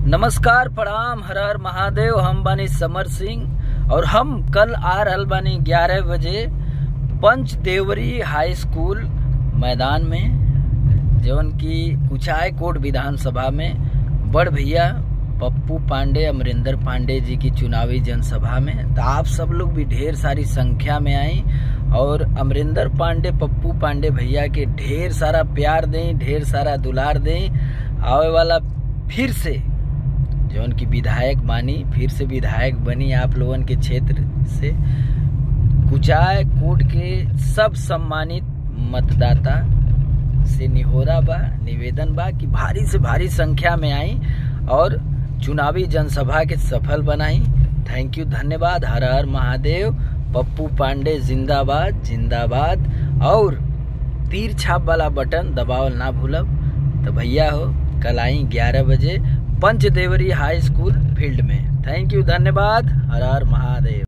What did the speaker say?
नमस्कार प्रणाम हर हर महादेव हम बानी समर सिंह और हम कल आ रहल बानी ग्यारह बजे पंच देवरी हाई स्कूल मैदान में जवन की कुचाय कोट विधानसभा में बड़ भैया पप्पू पांडे अमरिंदर पांडे जी की चुनावी जनसभा में तो आप सब लोग भी ढेर सारी संख्या में आई और अमरिंदर पांडे पप्पू पांडे भैया के ढेर सारा प्यार दें ढेर सारा दुलार दें आवे वाला फिर से जौन की विधायक मानी फिर से विधायक बनी आप लोगन के क्षेत्र से कुचाय कोट के सब सम्मानित मतदाता से निहोरा बा निवेदन बा कि भारी से भारी संख्या में आई और चुनावी जनसभा के सफल बनाई थैंक यू धन्यवाद हर हर महादेव पप्पू पांडे जिंदाबाद जिंदाबाद और तीर छाप वाला बटन दबावल ना भूलब तो भैया हो कल आई ग्यारह बजे पंचदेवरी हाई स्कूल फील्ड में थैंक यू धन्यवाद हर हर महादेव